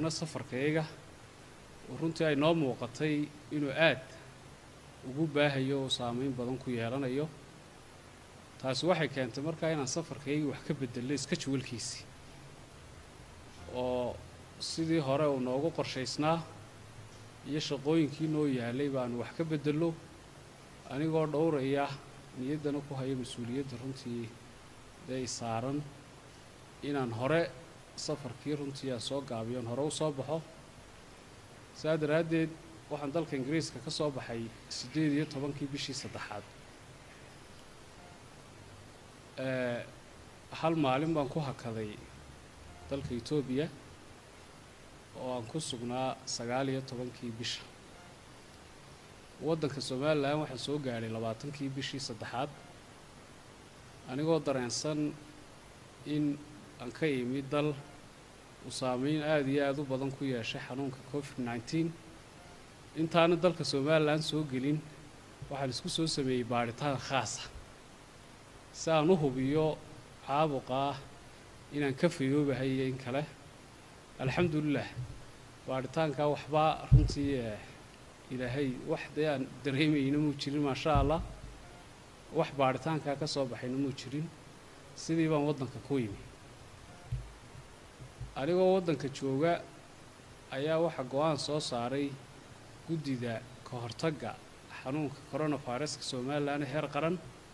haddana safarkayaga oo runtii ay noo muuqatay inuu aad ugu baahayo oo saameyn badan ku yeelanayo taasi waxay keentay markaa inaan safarkaygii wax ka bedelno iska jawalkiisii oo sidii hore uu noogu qorshaysnaa iyo shaqooyinkii noo yaalay baanu wax ka bedelno anigoo dhowraya niyaddana ku haya mas-uuliyadda runtii dee isaaran inaan hore safarkii runtii aan soo gaabiyoon hore u soo baxo saa daraaddeed waxaan dalka ingiriiska ka soo baxay siddeed iyo tobankii bishii saddexaad hal maalin baan ku hakaday dalka etoobiya oo aan ku sugnaa sagaal iyo tobankii bisha waddanka somalilan waxaan soo gaadhay labaatankii bishii saddexaad anigoo dareensan in aan ka imi dal uu saameyn aada iyo aada u badan ku yeeshay xanuunka covid nneteen intaana dalka somalilan soo gelin waxaan isku soo sameeyey baadhitaan khaasa si aan u hubiyo caabuqaa inaan ka fayoobahay iyo in kale alxamdulilah baadhitaankaa waxbaa runtii ilaahay wax dee aan dareemayna muu jirin maasha allah wax baadhitaankaa ka soo baxayna muu jirin sidii baan waddanka ku yimi anigoo waddanka jooga ayaa waxaa go-aan soo saaray guddida ka hortagga xanuunka coronaviruska somalilan heer qaran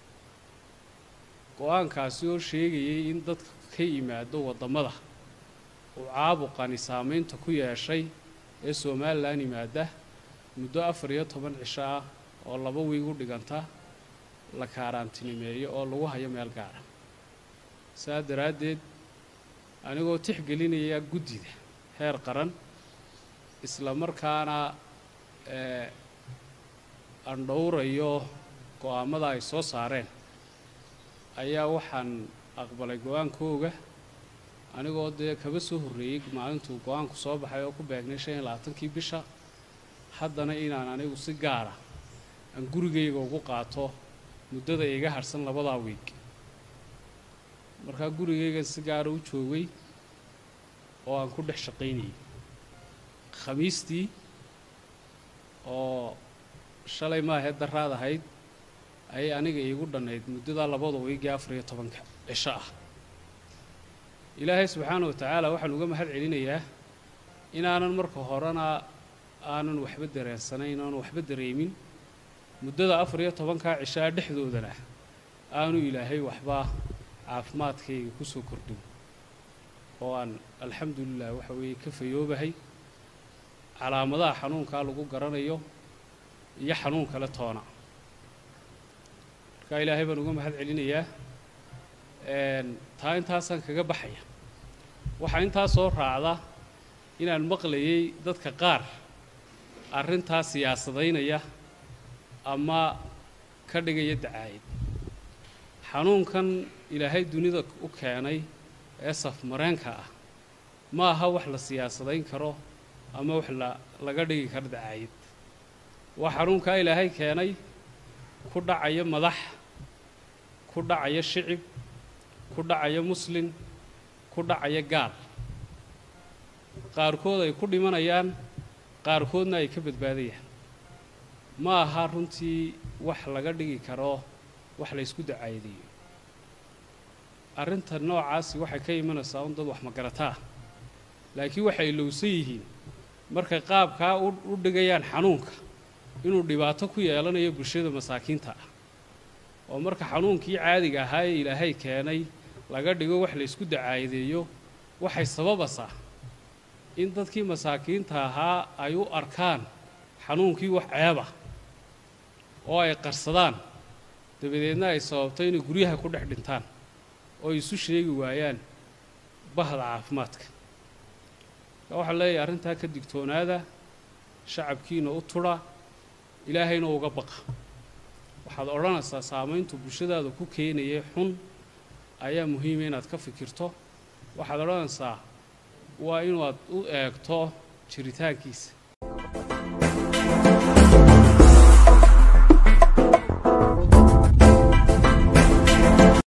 go-aankaasi oo sheegayay in dadka ka yimaado waddamada uu caabuqani saameynta ku yeeshay ee somalilan yimaada muddo afar iyo toban cisho ah oo laba wiig u dhiganta la kaaraantinimeeyo oo lagu hayo meel gaara saa daraaddeed anigoo tixgelinaya guddida heer qaran isla markaana aan dhowrayo go-aamada ay soo saareen ayaa waxaan aqbalay go-aankooga anigoo dee kaba soo horreeyey maalintuu go-aanku soo baxay oo ku beegnay shan iyo labaatankii bisha haddana inaan anigu si gaara aan gurigayga ugu qaato muddada iga harhsan labadaa wiig markaa gurigaygan si gaara u joogay oo aan ku dhex shaqaynayay khamiistii oo shalay maahee daraad ahayd ayay aniga iigu dhannayd muddadaa labada wiigii afar iyo tobanka cisho ah ilaahay subxaana wa tacaala waxaan uga mahad celinayaa inaanan marka horena aanan waxba dareensanayn aanan waxba dareemin muddada afar iyo tobankaa cishaa dhexdoodana aanu ilaahay waxba caafimaadkayga ku soo kordhin oo aan alxamdulilah waxa weeye ka fayoobahay calaamadaha xanuunkaa lagu garanayo iyo xanuun kale toona markaa ilaahay baan uga mahad celinayaa taa intaasaan kaga baxaya waxaa intaa soo raacda inaan maqlayay dadka qaar arrintaa siyaasadaynaya ama ka dhigaya dacaayad xanuunkan ilaahay dunida u keenay ee safmareenka ah ma aha wax la siyaasadayn karo ama wax la laga dhigi karo dacaayad waa xanuunkaa ilaahay keenay ku dhacaya madax ku dhacaya shicib ku dhacaya muslin ku dhacaya gaal qaarkood ay ku dhimanayaan qaarkoodna ay ka badbaadayaan ma aha runtii wax laga dhigi karo wax la ysku dacaayadeeyo arrinta noocaasi waxay ka imanaysaa un dad wax magarataa laakiin waxay ilowsan yihiin markay qaabkaa u dhigayaan xanuunka inuu dhibaato ku yeelanayo bulshada masaakiinta ah oo marka xanuunkii caadiga ahaa ee ilaahay keenay laga dhigo wax la ysku dacaayadeeyo waxay sababaysaa in dadkii masaakiinta ahaa ay u arkaan xanuunkii wax ceeba oo ay qarsadaan dabadeedna ay sababto inay guryaha ku dhex dhintaan oo ay isu sheegi waayaan bahda caafimaadka marka waxaan leeyahay arrintaa ka digtoonaada shacabkiina u tudha ilaahayna uga baqa waxaad odhanaysaa saamayntu bulshadaada ku keenayay xun ayaa muhiima inaad ka fikirto waxaad odhanaysaa waa inaad u eegto jiritaankiisa